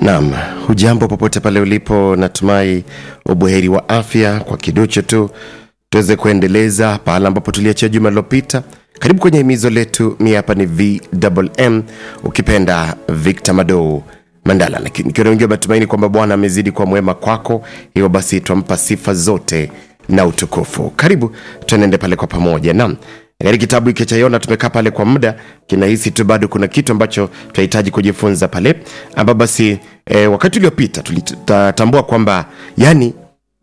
Naam, hujambo popote pale ulipo, natumai ubuheri wa afya. Kwa kiduchu tu tuweze kuendeleza pahala ambapo tuliachia juma lilopita. Karibu kwenye himizo letu, mi hapa ni VMM, ukipenda Victor Mado Mandala, lakini nikiwa wengi matumaini kwamba Bwana amezidi kwa mwema kwako, hivyo basi twampa sifa zote na utukufu. Karibu tuenende pale kwa pamoja. Naam, katika kitabu hiki cha Yona tumekaa pale kwa muda, kinahisi tu bado kuna kitu ambacho tunahitaji kujifunza pale, ambapo basi e, wakati uliopita tulitambua kwamba yani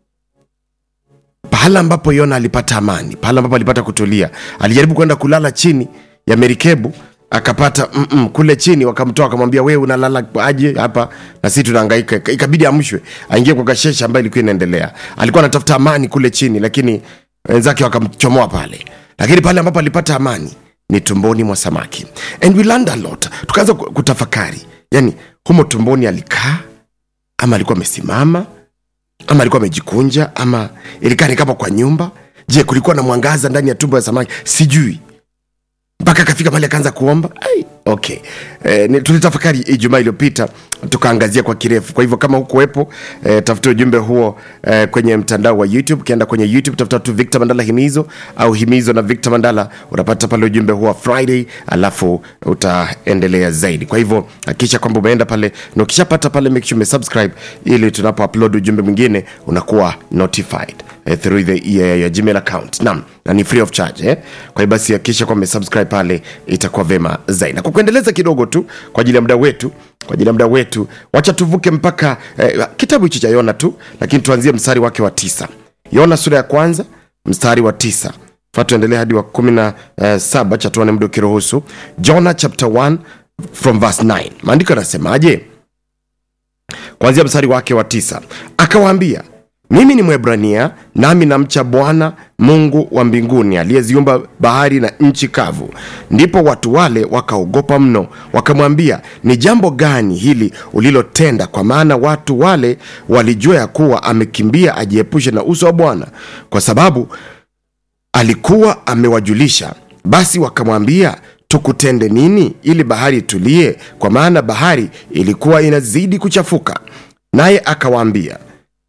pahala ambapo Yona alipata amani, pahala ambapo alipata kutulia, alijaribu kwenda kulala chini ya merikebu akapata mm -mm, kule chini wakamtoa wakamwambia, wewe unalala aje hapa na sisi tunahangaika. Ikabidi amshwe aingie kwa kashesha ambayo ilikuwa inaendelea. Alikuwa anatafuta amani kule chini, lakini wenzake wakamchomoa pale. Lakini pale ambapo alipata amani ni tumboni mwa samaki, and we learned a lot. Tukaanza kutafakari, yani humo tumboni alikaa ama alikuwa amesimama ama alikuwa amejikunja ama ilikaa ni kama kwa nyumba. Je, kulikuwa na mwangaza ndani ya tumbo ya samaki? Sijui mpaka akafika pale akaanza kuomba Ai, okay e, tulitafakari ijumaa iliyopita tukaangazia kwa kirefu kwa hivyo kama hukuwepo e, tafuta ujumbe huo e, kwenye mtandao wa youtube ukienda kwenye youtube tafuta tu victor mandala himizo au himizo na victor mandala utapata pale ujumbe huo wa friday alafu utaendelea zaidi kwa hivyo hakikisha kwamba umeenda pale na ukishapata pale make sure umesubscribe ili tunapo upload ujumbe mwingine unakuwa notified eh, through the uh, your gmail account naam na ni free of charge eh? kwa hiyo basi hakikisha kwamba umesubscribe pale itakuwa vema zaidi na kwa kuendeleza kidogo tu kwa ajili ya muda wetu kwa ajili ya muda wetu wacha tuvuke mpaka eh, kitabu hichi cha yona tu lakini tuanzie mstari wake wa tisa yona sura ya kwanza mstari wa tisa fa tuendelee hadi wa kumi na eh, saba cha tuone muda ukiruhusu jona chapter 1 from verse 9 maandiko yanasemaje kuanzia mstari wake wa tisa akawaambia mimi ni mwebrania nami namcha bwana mungu wa mbinguni aliyeziumba bahari na nchi kavu ndipo watu wale wakaogopa mno wakamwambia ni jambo gani hili ulilotenda kwa maana watu wale walijua ya kuwa amekimbia ajiepushe na uso wa bwana kwa sababu alikuwa amewajulisha basi wakamwambia tukutende nini ili bahari itulie kwa maana bahari ilikuwa inazidi kuchafuka naye akawaambia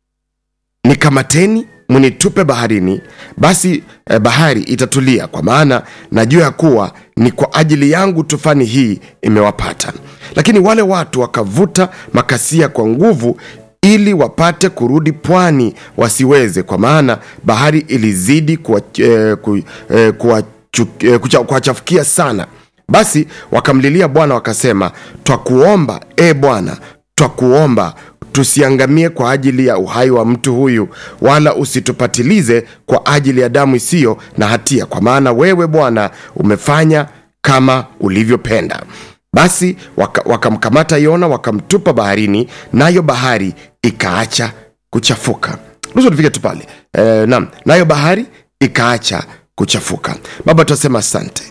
nikamateni mnitupe baharini basi eh, bahari itatulia kwa maana najua ya kuwa ni kwa ajili yangu tufani hii imewapata lakini wale watu wakavuta makasia kwa nguvu ili wapate kurudi pwani wasiweze kwa maana bahari ilizidi kuwachafukia eh, ku, eh, kuwachu- eh, kucha- kuwachafukia sana basi wakamlilia bwana wakasema twakuomba e bwana twakuomba tusiangamie kwa ajili ya uhai wa mtu huyu wala usitupatilize kwa ajili ya damu isiyo na hatia kwa maana wewe bwana umefanya kama ulivyopenda basi waka- wakamkamata yona wakamtupa baharini nayo bahari ikaacha kuchafuka ruhusu tufike tu pale e, nam nayo bahari ikaacha kuchafuka baba tunasema asante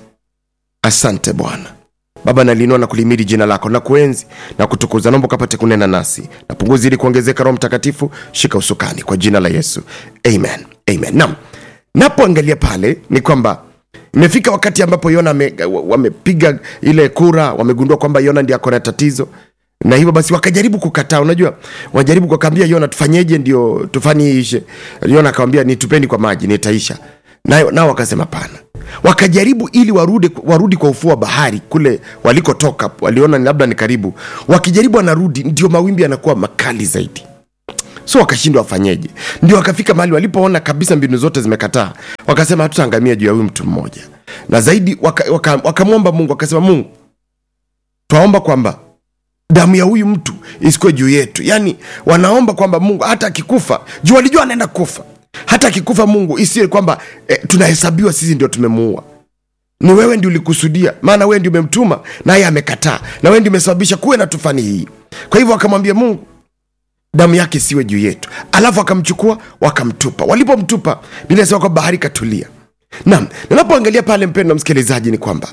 asante bwana baba naliinua na kulimidi jina lako na kuenzi na kutukuza naomba ukapate kunena nasi na punguzi ili kuongezeka roho mtakatifu shika usukani kwa jina la yesu amen amen nam napoangalia pale ni kwamba imefika wakati ambapo yona ame- wamepiga ile kura wamegundua kwamba yona ndi ako na tatizo na hivyo basi wakajaribu kukataa unajua wanajaribu kukaambia yona tufanyeje ndio tufani hii ishe yona akawambia nitupeni kwa maji nitaisha nayo nao wakasema pana wakajaribu ili warudi, warudi kwa ufuo wa bahari kule walikotoka waliona ni labda ni karibu wakijaribu wanarudi ndio mawimbi yanakuwa makali zaidi so wakashindwa wafanyeje ndio wakafika mahali walipoona kabisa mbinu zote zimekataa wakasema hatutaangamia juu ya huyu mtu mmoja na zaidi wakamwomba waka, waka wakamwomba mungu wakasema mungu twaomba kwamba damu ya huyu mtu isikuwe juu yetu yaani wanaomba kwamba mungu hata akikufa juu walijua anaenda kufa hata akikufa mungu isiwe kwamba eh, tunahesabiwa sisi ndio tumemuua ni wewe ndi ulikusudia maana wewe ndi umemtuma naye amekataa na wewe ndi umesababisha kuwe na tufani hii kwa hivyo wakamwambia mungu damu yake siwe juu yetu alafu wakamchukua wakamtupa walipomtupa bila sema kwamba bahari katulia nam ninapoangalia pale mpendo msikilizaji ni kwamba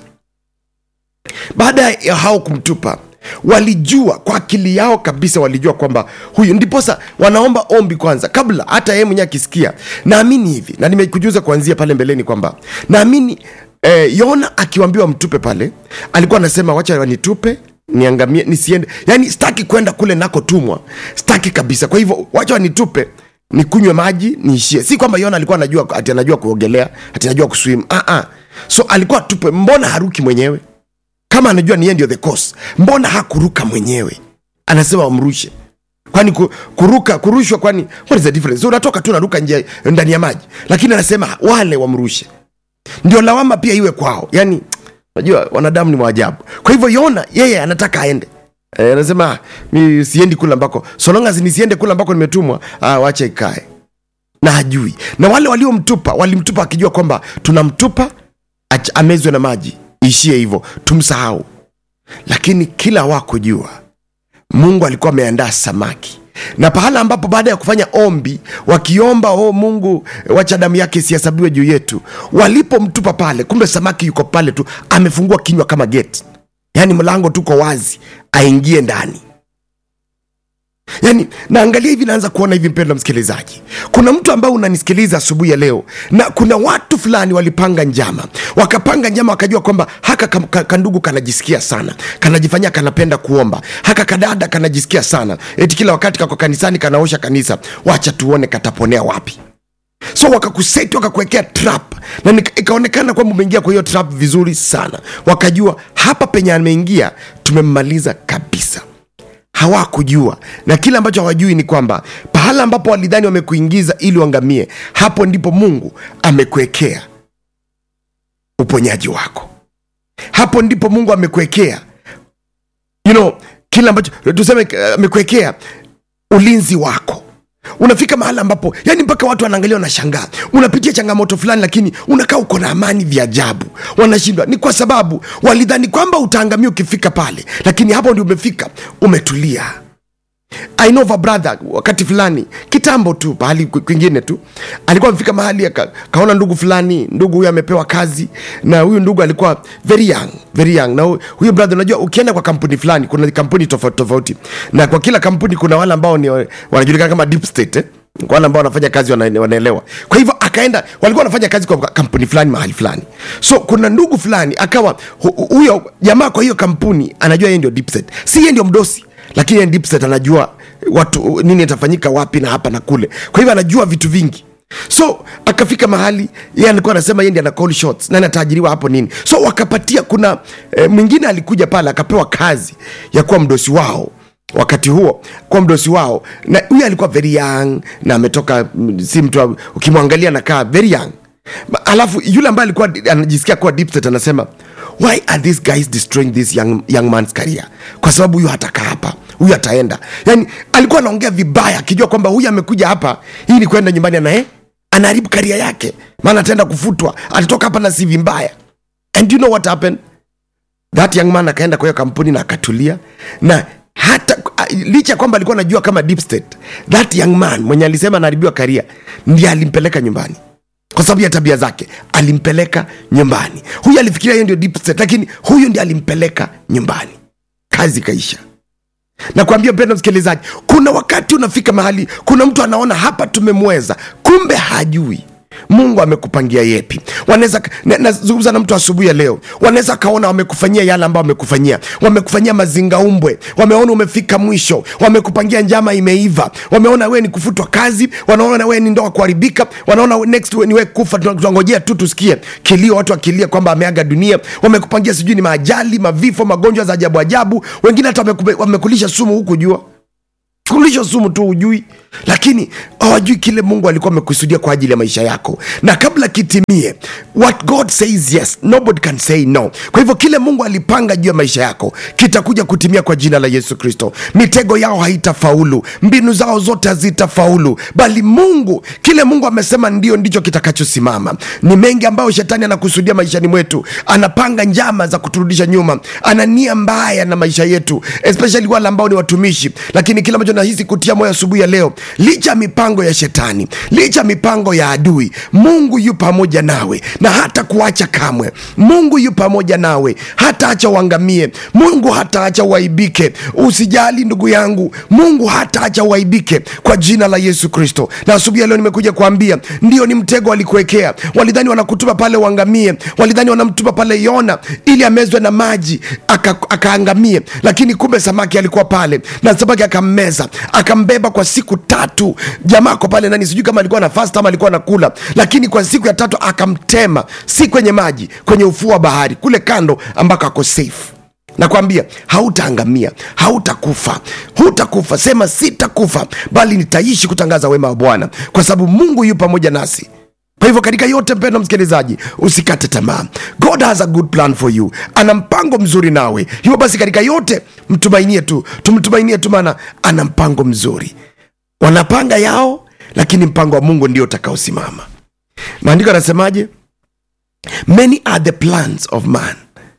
baada ya hao kumtupa walijua kwa akili yao kabisa walijua kwamba huyu ndiposa wanaomba ombi kwanza kabla hata yeye mwenyewe akisikia naamini hivi na nimekujuza kuanzia pale mbeleni kwamba naamini eh, yona akiwambiwa mtupe pale alikuwa anasema wacha wanitupe niangamie nisiende yani sitaki kwenda kule nakotumwa sitaki kabisa kwa hivyo wacha wanitupe nikunywe maji niishie si kwamba yona alikuwa anajua ati anajua kuogelea ati anajua kuswim ah, ah. so alikuwa tupe mbona haruki mwenyewe kama anajua ni yeye ndio the cause mbona hakuruka mwenyewe anasema wamrushe kwani ku- kuruka kurushwa kwani what is the difference so unatoka tu naruka nje ndani ya maji lakini anasema wale wamrushe ndio lawama pia iwe kwao yani unajua wanadamu ni maajabu kwa hivyo yona yeye anataka aende Eh, anasema "Ah, mi siendi kule ambako so long as nisiende kule ambako nimetumwa ah, wacha ikae na hajui na wale waliomtupa walimtupa akijua kwamba tunamtupa ach- amezwe na maji ishie hivyo tumsahau lakini kila wakujua mungu alikuwa ameandaa samaki na pahala ambapo baada ya kufanya ombi wakiomba oh mungu wacha damu yake isihesabiwe juu yetu walipomtupa pale kumbe samaki yuko pale tu amefungua kinywa kama geti yaani mlango tuko wazi aingie ndani yaani naangalia hivi naanza kuona hivi mpendo msikilizaji kuna mtu ambaye unanisikiliza asubuhi ya leo na kuna watu fulani walipanga njama wakapanga njama wakajua kwamba haka kam- ka- kandugu kanajisikia sana kanajifanyia kanapenda kuomba haka kadada kanajisikia sana eti kila wakati kako kanisani kanaosha kanisa wacha tuone kataponea wapi so wakakuseti wakakuwekea trap na nika- ikaonekana kwamba umeingia kwa hiyo trap vizuri sana wakajua hapa penye ameingia tumemmaliza kabisa hawakujua na kile ambacho hawajui ni kwamba pahala ambapo walidhani wamekuingiza ili uangamie hapo ndipo mungu amekuwekea uponyaji wako hapo ndipo mungu amekuwekea you know kile ambacho tuseme eh, amekuwekea ulinzi wako unafika mahala ambapo yani mpaka watu wanaangalia wanashangaa unapitia changamoto fulani lakini unakaa uko na amani vya ajabu wanashindwa ni kwa sababu walidhani kwamba utaangamia ukifika pale lakini hapo ndio umefika umetulia I know of a brother wakati fulani kitambo tu pahali kwi- kwingine tu alikuwa amefika mahali aka, kaona ndugu fulani ndugu huyu amepewa kazi na huyu ndugu alikuwa very young very young na hu- huyu brother unajua ukienda kwa kampuni fulani kuna kampuni tofauti tofauti na kwa kila kampuni kuna wale ambao ni wanajulikana kama deep state eh? Kwa wale ambao wanafanya kazi wana- wanaelewa kwa hivyo akaenda walikuwa wanafanya kazi kwa kampuni fulani mahali fulani so kuna ndugu fulani akawa hu- hu- huyo jamaa kwa hiyo kampuni anajua yeye ndio deep state si yeye ndio mdosi lakini yeye deep state anajua watu nini itafanyika wapi na hapa na kule kwa hivyo anajua vitu vingi so akafika mahali yeye alikuwa anasema yeye ndiye ana call shots nani ataajiriwa hapo nini so wakapatia kuna e, mwingine alikuja pale akapewa kazi ya kuwa mdosi wao wakati huo kuwa mdosi wao na huyu alikuwa very young na ametoka mm, si mtu wa- ukimwangalia anakaa very young Ma- alafu yule ambaye alikuwa di- anajisikia kuwa deep state anasema why are these guys destroying this young, young man's career kwa sababu huyu hatakaa hapa huyu ataenda yani alikuwa anaongea vibaya akijua kwamba huyu amekuja hapa hii ni kwenda nyumbani anae anaharibu karia yake maana ataenda kufutwa atatoka hapa na sivi mbaya and you know what happened that young man akaenda kwa hiyo kampuni na akatulia na hata a- licha ya kwamba alikuwa anajua kama deep state that young man mwenye alisema anaharibiwa karia ndiye alimpeleka nyumbani kwa sababu ya tabia zake alimpeleka nyumbani huyu alifikiria hiyo ndio deep state lakini huyu ndiye alimpeleka nyumbani kazi ikaisha na kuambia mpendo msikilizaji kuna wakati unafika mahali kuna mtu anaona hapa tumemweza kumbe hajui mungu amekupangia yepi wanaweza na- nazungumza na mtu asubuhi ya leo wanaweza kaona wamekufanyia yale ambayo wamekufanyia wamekufanyia mazingaumbwe wameona umefika mwisho wamekupangia njama imeiva wameona wewe ni kufutwa kazi wanaona wewe ni ndoa kuharibika wanaona next we- ni wewe kufa Tuna- tunangojea tu tusikie kilio watu wakilia kwamba ameaga dunia wamekupangia sijui ni maajali mavifo magonjwa za ajabu ajabu wengine hata wamekupe- wamekulisha sumu huku jua kulisha sumu tu hujui lakini hawajui kile mungu alikuwa amekusudia kwa ajili ya maisha yako na kabla kitimie what god says yes nobody can say no kwa hivyo kile mungu alipanga juu ya maisha yako kitakuja kutimia kwa jina la yesu kristo mitego yao haitafaulu mbinu zao zote hazitafaulu bali mungu kile mungu amesema ndio ndicho kitakachosimama ni mengi ambayo shetani anakusudia maishani mwetu anapanga njama za kuturudisha nyuma ana nia mbaya na maisha yetu especially wale ambao ni watumishi lakini kile ambacho unahisi kutia moyo asubuhi ya leo licha ya mipango ya shetani licha ya mipango ya adui mungu yu pamoja nawe na hata kuacha kamwe mungu yu pamoja nawe hata acha uangamie mungu hata acha uaibike usijali ndugu yangu mungu hata acha uaibike kwa jina la yesu kristo na asubuhi ya leo nimekuja kuambia ndio ni mtego walikuwekea walidhani wanakutuma pale uangamie walidhani wanamtuma pale yona ili amezwe na maji aka- akaangamie lakini kumbe samaki alikuwa pale na samaki akammeza akambeba kwa siku tatu jamaa ako pale ndani sijui kama alikuwa na fast ama alikuwa nakula lakini kwa siku ya tatu akamtema si kwenye maji kwenye ufuo wa bahari kule kando ambako ako safe nakwambia hautaangamia hautakufa hutakufa sema sitakufa bali nitaishi kutangaza wema wa bwana kwa sababu mungu yu pamoja nasi kwa hivyo katika yote mpendo msikilizaji usikate tamaa god has a good plan for you ana mpango mzuri nawe hivyo basi katika yote mtumainie tu tumtumainie tu maana ana mpango mzuri wanapanga yao lakini mpango wa mungu ndio utakaosimama maandiko anasemaje many are the plans of man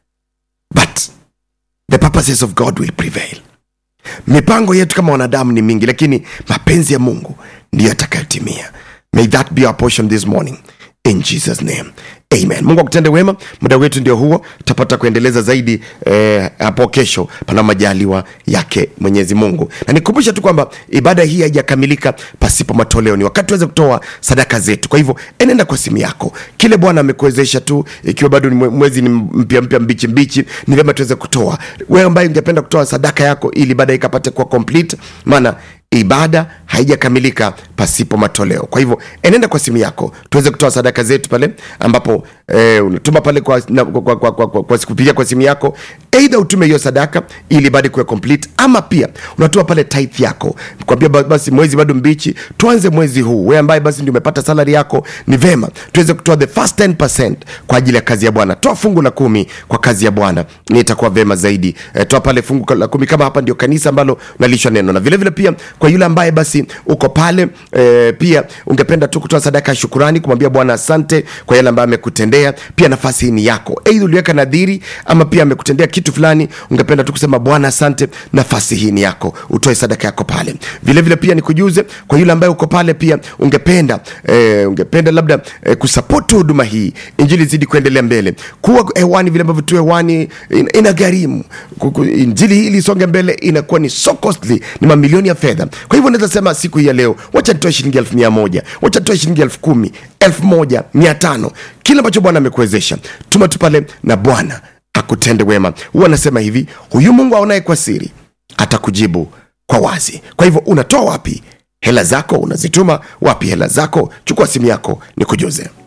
but the purposes of god will prevail mipango yetu kama wanadamu ni mingi lakini mapenzi ya mungu ndiyo yatakayotimia may that be our portion this morning in jesus name amen mungu akutende wema muda wetu ndio huo tutapata kuendeleza zaidi eh, hapo kesho pana majaliwa yake mwenyezi mungu na nikumbusha tu kwamba ibada hii haijakamilika pasipo matoleo ni wakati tuweze kutoa sadaka zetu kwa hivyo enenda kwa simu yako kile bwana amekuwezesha tu ikiwa bado ni mwe- mwezi ni mpya mpya mbichi mbichi ni vyema tuweze kutoa wewe ambaye ungependa kutoa sadaka yako ili ibada hii ikapate kuwa complete maana ibada haijakamilika pasipo matoleo kwa hivyo enenda kwa simu yako tuweze kutoa sadaka zetu pale ambapo eh, unatuma pale kwa, na, kwa, kwa, kwa, kwa, kwa, kwa kupitia kwa simu yako eidha utume hiyo sadaka ili ibada ikuwe complete ama pia unatoa pale tithe yako kwambia ba- basi mwezi bado mbichi tuanze mwezi huu we ambaye basi ndio umepata salari yako ni vema tuweze kutoa the first 10 kwa ajili ya kazi ya bwana toa fungu la kumi kwa kazi ya bwana ni itakuwa vema zaidi e, toa pale fungu la kumi kama hapa ndio kanisa ambalo unalishwa neno na vile vile pia kwa yule ambaye basi uko pale e, pia ungependa tu kutoa sadaka ya shukurani kumwambia bwana asante kwa yale ambayo amekutendea pia nafasi hii ni yako eidha uliweka nadhiri ama pia amekutendea kitu fulani ungependa tu kusema bwana asante nafasi hii ni yako utoe sadaka yako pale vile vile pia nikujuze kwa yule ambaye uko pale pia ungependa eh, ungependa labda eh, kusapoti huduma hii injili zidi kuendelea mbele kuwa hewani vile ambavyo tu hewani in, ina gharimu Ku- ku- injili hii ili isonge mbele inakuwa ni so costly ni mamilioni ya fedha kwa hivyo naweza sema siku hii ya leo wacha nitoe shilingi elfu mia moja wacha nitoe shilingi elfu kumi elfu moja mia tano kile ambacho bwana amekuwezesha tuma tu pale na bwana akutende wema huwa anasema hivi huyu mungu aonaye kwa siri atakujibu kwa wazi kwa hivyo unatoa wapi hela zako unazituma wapi hela zako chukua simu yako nikujuze